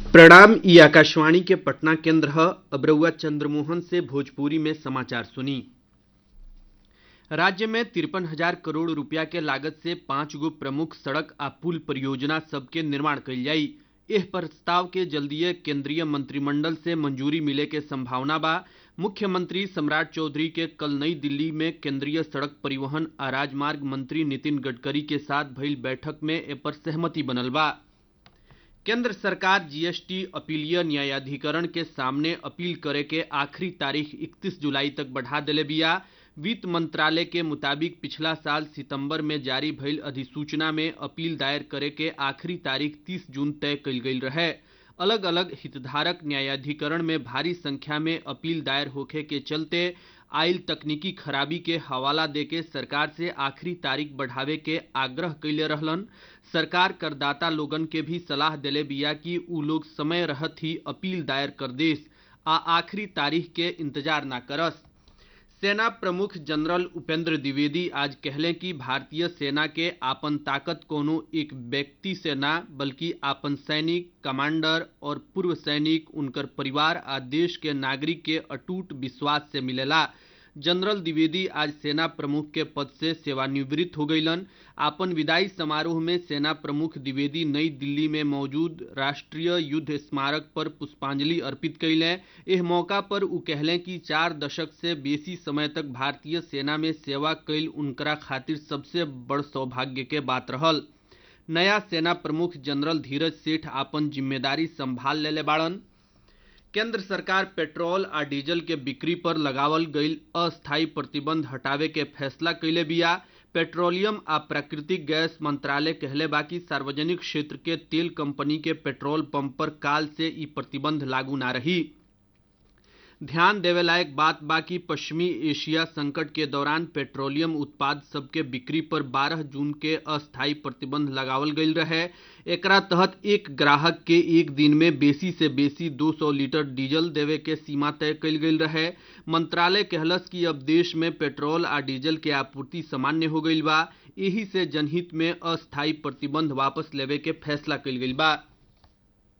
प्रणाम ई आकाशवाणी के पटना केंद्र ह अब रउआ चंद्रमोहन से भोजपुरी में समाचार सुनी राज्य में तिरपन हजार करोड़ रुपया के लागत से पांच गो प्रमुख सड़क आ पुल परियोजना सबके निर्माण कइल जाई एह प्रस्ताव के जल्दीए केंद्रीय मंत्रिमंडल से मंजूरी मिले के संभावना बा मुख्यमंत्री सम्राट चौधरी के कल नई दिल्ली में केंद्रीय सड़क परिवहन आ राजमार्ग मंत्री नितिन गडकरी के साथ भइल बैठक में ए पर सहमति बनल बा केंद्र सरकार जीएसटी अपीलीय न्यायाधिकरण के सामने अपील करे के आखिरी तारीख 31 जुलाई तक बढ़ा देले बिया वित्त मंत्रालय के मुताबिक पिछला साल सितंबर में जारी भइल अधिसूचना में अपील दायर करे के आखिरी तारीख 30 जून तय कइल गइल रहे अलग अलग हितधारक न्यायाधिकरण में भारी संख्या में अपील दायर होखे के चलते आयल तकनीकी खराबी के हवाला देके सरकार से आखिरी तारीख बढ़ावे के आग्रह कैले रहलन सरकार करदाता लोगन के भी सलाह देले बिया कि उ लोग समय रहत ही अपील दायर कर देस आ आखिरी तारीख के इंतजार ना करस सेना प्रमुख जनरल उपेंद्र द्विवेदी आज कहले कि भारतीय सेना के आपन ताकत कोनो एक व्यक्ति से ना बल्कि आपन सैनिक कमांडर और पूर्व सैनिक उनकर परिवार आ देश के नागरिक के अटूट विश्वास से मिलेला जनरल द्विवेदी आज सेना प्रमुख के पद से सेवानिवृत्त हो गईलन आपन विदाई समारोह में सेना प्रमुख द्विवेदी नई दिल्ली में मौजूद राष्ट्रीय युद्ध स्मारक पर पुष्पांजलि अर्पित कैले एह मौका पर उ कहले कि चार दशक से बेसी समय तक भारतीय सेना में सेवा कैल उनकरा खातिर सबसे बड़ सौभाग्य के बात रहल नया सेना प्रमुख जनरल धीरज सेठ आपन जिम्मेदारी संभाल लेले बाड़न केंद्र सरकार पेट्रोल आ डीजल के बिक्री पर लगावल गईल अस्थायी प्रतिबंध हटावे के फैसला कैले बिया पेट्रोलियम आ प्राकृतिक गैस मंत्रालय कहले बा कि सार्वजनिक क्षेत्र के तेल कंपनी के पेट्रोल पंप पर काल से ई प्रतिबंध लागू ना रही ध्यान देवे लायक बात बा कि पश्चिमी एशिया संकट के दौरान पेट्रोलियम उत्पाद सबके बिक्री पर 12 जून के अस्थायी प्रतिबंध लगावल गईल रहे एकरा तहत एक ग्राहक के एक दिन में बेसी से बेसी 200 लीटर डीजल देवे के सीमा तय कईल गईल रहे मंत्रालय कहलस कि अब देश में पेट्रोल आ डीजल के आपूर्ति सामान्य हो गईल बा एही से जनहित में अस्थायी प्रतिबंध वापस लेवे के फैसला कईल गईल बा